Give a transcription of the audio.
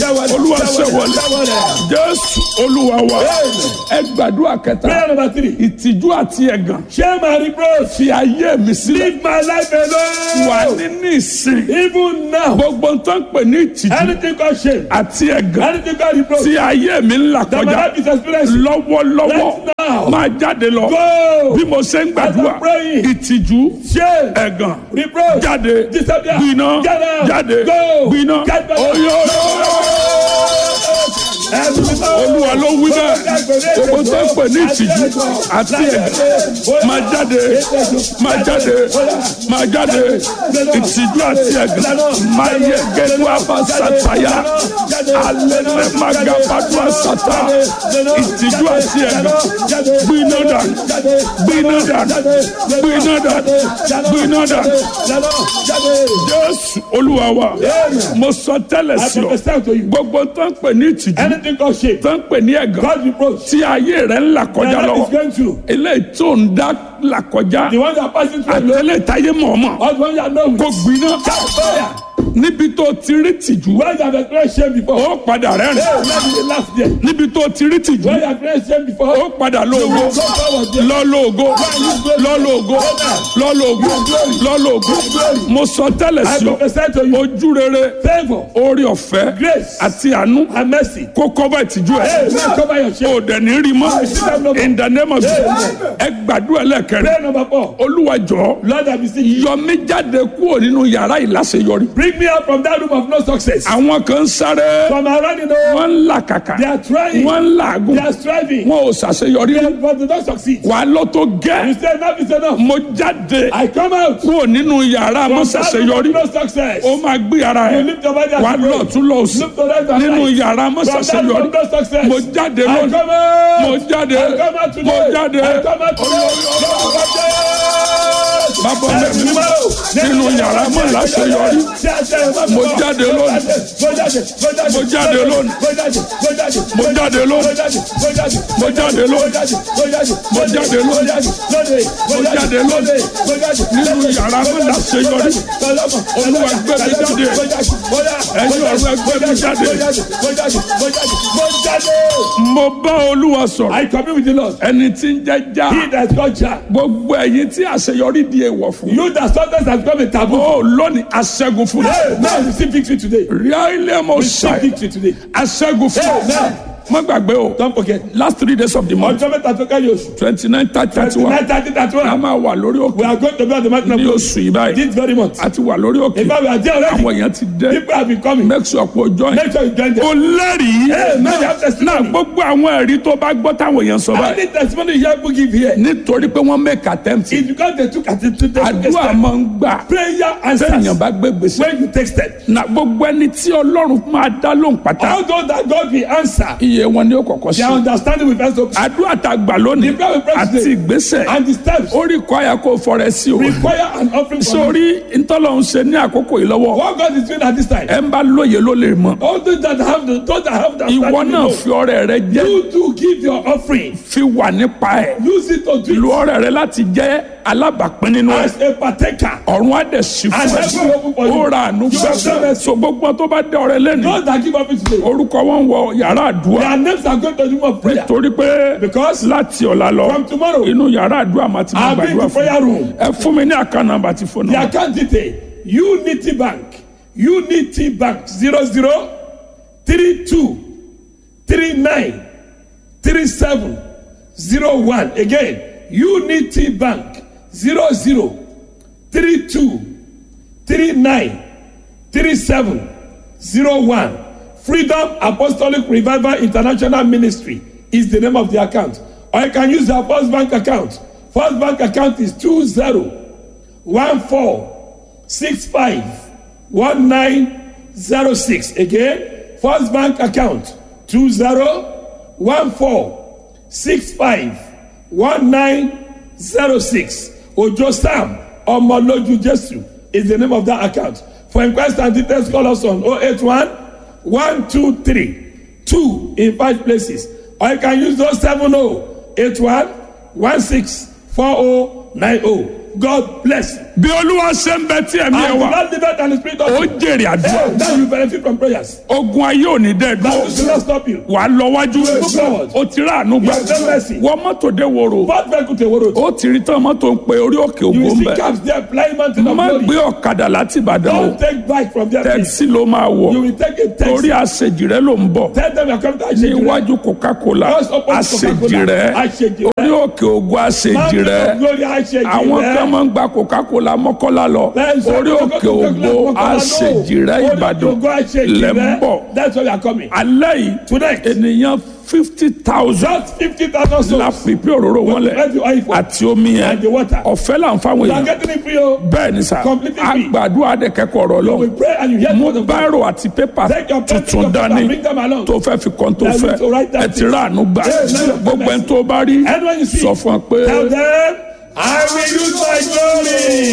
olúwa ṣe wọlé jésù olúwa wa ẹ gbàdúrà kẹta Prayer number three. ìtìjú àti ẹ̀gàn Share my reproach. fi ayé mi sílẹ̀ Leave my life wà alone. nínú ìsìn Even now. gbogbo tó ń pè ní ìtìjú Anything called shame. àti ẹ̀gàn Anything called reproach. tí ayé mi ń là That my kọjá life is experiencing. lọ́wọ́lọ́wọ́ Right now. máa jáde lọ Go. bí mo ṣe ń gbàdúrà As I'm praying. ìtìjú Shame. ẹ̀gàn Reproach. jáde Disappear. gbiná Get out. jáde Go. gbiná Get back. oyè olúwa ló wí bẹ́ẹ̀ gbogbo tó ń pè ní ìtìjú àti ẹ̀gàn máa jáde máa jáde máa jáde ìtìjú àti ẹ̀gàn máa yẹ gẹ́gẹ́ àbá sàtàyà alẹ́ mẹ́ máa ga bàdúrà sàtà ìtìjú àti ẹ̀gàn gbiná dà gbiná dà gbiná dà gbiná dà jésù olúwa wa mo sọ tẹ́lẹ̀ I sí ọ prophesy to you. gbogbo tó ń pè ní ìtìjú Anything called shame. tó ń pè ní ẹ̀gàn God reproach. tí ayé rẹ̀ ń là Your kọjá life is lọ́wọ́ going through. eléyìí tó ń dá là kọjá The one that are passing through alone. àtẹlẹ táyé mọ̀ọ́mọ̀ All the one you are known kò with. gbiná Fire. níbi tó ti rí tìjú Where you have experienced shame before. ó padà rẹ́rìn Hey, let me laugh there. níbi tó ti rí tìjú Where you have experienced shame before. ó padà lóògó Go forward there. lọ́lọ́ògó lọ́lọ́ògó lọ́lọ́ògó lọ́lọ́ògó mo sọ tẹ́lẹ̀ I sí ọ prophesy to you. ojú rere Favor. orí ọ̀fẹ́ Grace. àti àánú And mercy. kó kọ́bà ìtìjú ẹ̀ Hey, man, cover your shame. o dẹ̀ ní rí mọ́ in the name of Jesus ẹ gbàdúrà lẹ́kẹ̀rẹ́ Prayer number four. olúwa jọ̀ọ́ Lord, I beseech you. yọ mí jáde kúrò nínú yàrá ìláṣeyọrí Bring me out from that room of no success. àwọn kan ń sáré From around you know, wọ́n ń làkàkà they are trying. wọ́n ń làágùn They are striving. wọn ò ṣàṣeyọrí But they don't succeed. wà á lọ tó You gẹ́ say enough is enough. mo jáde I come out kúrò nínú yàrá mo from that room ṣàṣeyọrí of no success. ó máa gbé ara You ẹ̀ lift your body wà á and lọ pray. tún lọ sí Look to right and nínú right. yàrá mo From that room ṣàṣeyọrí of no success. mo jáde I lónìí come out. mo jáde I come out today. mo jáde I come out today. bàbá mi nínú yàrá mo láṣeyọrí Mo jáde lónìí. Mo jáde lónìí. Mo jáde lónìí. Mo jáde lónìí. Mo jáde lónìí. Mo jáde lónìí. Nínú yàrá mo láṣeyọrí. Olúwa gbé mi jáde. Ẹ̀yin ọ̀run ẹ gbé mi jáde. Mo bá Olúwa sọ̀rọ̀. I commune with the Lord. Ẹni tí ń jẹ́ já. He that got Jah. Gbogbo ẹ̀yin tí àṣeyọrí di èèwọ̀ fún. You that sometimes have become a taboo. Ó lónìí aṣẹ́gun fún Hey, mi. now you see victory today. Ríà ilé mo Receive ṣàì. victory today. Aṣẹ́gun fún mi. Amen. Má gbàgbé o. Don't forget. Last three days of the month. Ọjọ́ mẹ́ta tó kẹ́yìn oṣù. twenty nine thirty thirty one Nine thirty thirty a one. máa wà lórí We òkè are going to be on the mountain of ní God oṣù yìí báyìí this very month. a ti wà lórí òkè In fact, we are there already. àwọn èèyàn ti dé People have been coming. make sure pé o join Make sure you join them. o lẹ́rìí Hey, man, you have náà testimony. gbogbo àwọn ẹ̀rí tó bá gbọ́ táwọn èèyàn sọ I báyìí need testimony you have to give here. nítorí pé wọ́n make attempt It's because they took at it to take a àdúrà step. máa ń gbà Prayer answers. sẹ́yìn bá gbé gbèsè When you take step. na gbogbo ẹni tí ọlọ́run máa dá lóhùn pátá All those that God will answer. iye wọn ni ó kọ̀kọ́ sí Their understanding will first open. àdúrà tá a gbà lónìí The prayer we pray àti today. ìgbésẹ̀ And the steps ó rí kọ́ àyà kó fọrẹ sí o require an offering from you. sórí ntọ́lọ́hún ṣe ní àkókò yìí lọ́wọ́ What God is doing at this time. ẹ ń bá lóye ló lè mọ All those that have the those that have the ìwọ understanding náà will fi ọrẹ rẹ jẹ know. You to give your offering. fi wà nípa ẹ Use it to do lu it ọrẹ rẹ láti jẹ alábàápín nínú ẹ as a partaker. ọ̀run á dẹ̀ sí fún And ẹ heaven will open for you. ó ra àánú You have done gbà it. so gbogbo tó bá dé ọrẹ lẹ́nu Those that give offering today. orúkọ wọn wọ yàrá àdúrà Their names are going to the room of prayer. torí pé Because láti ọ̀la lọ from tomorrow, inú yàrá àdúrà máa ti máa I'll be in gbàdúrà the fún prayer room. ẹ fún mi ní àkànnàbà àti fóònù The account detail Unity Bank Unity Bank zero zero three two three nine three seven zero one again Unity Bank zero zero three two three nine three seven zero one Freedom Apostolic Revival International Ministry is the name of the account or you can use the First Bank account First Bank account is two zero one four six five one nine zero six again first bank account two zero one four six five one nine zero six ojo sam ọmọlójú jesu is the name of that account for inquest and details call us on oh eight one one two three two in five places or you can use those seven oh eight one one six four oh nine oh God bless. bí olúwa ṣe ń bẹ tí ẹ̀mí ẹ And wà without the faith and the spirit of ó God, jèrè àdúrà now you benefit from prayers. ogun ayé ò ní dẹ́ That dúró will not stop you. wà á lọ wájú Move forward. ó ti rà àánú gbà You have mercy. wọ́n mọ́tò dé woro What vehicle to road? ó ti rí tán mọ́tò ń pe orí òkè You ògbó will ń see bẹ̀ cabs there flying mountain of má glory. gbé ọ̀kadà láti ìbàdàn o Don't take bike from there. please. tẹ́kisí ló máa wọ̀ You will take a torí taxi. àṣejì rẹ ló ń bọ̀ Tell them you're coming to ní Ashejire. iwájú coca-cola Just open àṣejì Coca-Cola. rẹ Àṣejì rẹ. orí òkè ògùn àṣejì Mountain rẹ of glory Ashejire. àwọn kan máa ń gba coca-cola mọ́kànlá lọ Then some orí people òkè go to ògbó Coca-Cola, no. àṣejì rẹ Orí òkè ìbàdàn ògo Ashejire. lẹ́ ń bọ̀ That's why you are coming. alẹ́ yìí Tonight, ènìyàn fifty thousand just 50,000 la souls. pípé òróró wọn lẹ̀ Let you oil for. àti omi yẹn And the water. ọ̀fẹ́ là ń fáwọn You are èèyàn getting it free. oh. bẹ́ẹ̀ ni sà Completely free. àgbàdo àdẹ̀kẹ́kọ̀ọ́ ọ̀rọ̀ We lọ pray and you hear the mú word of God. báírò àti pépà Take your pen, take tuntun your paper, dání bring them along. tó fẹ́ fi kàn tó That fẹ́ is to write that ẹ ti rà àánú gbà gbogbo ẹni tó bá rí Anyone you see, sọ fún ọ pé. tell them, I will use my glory.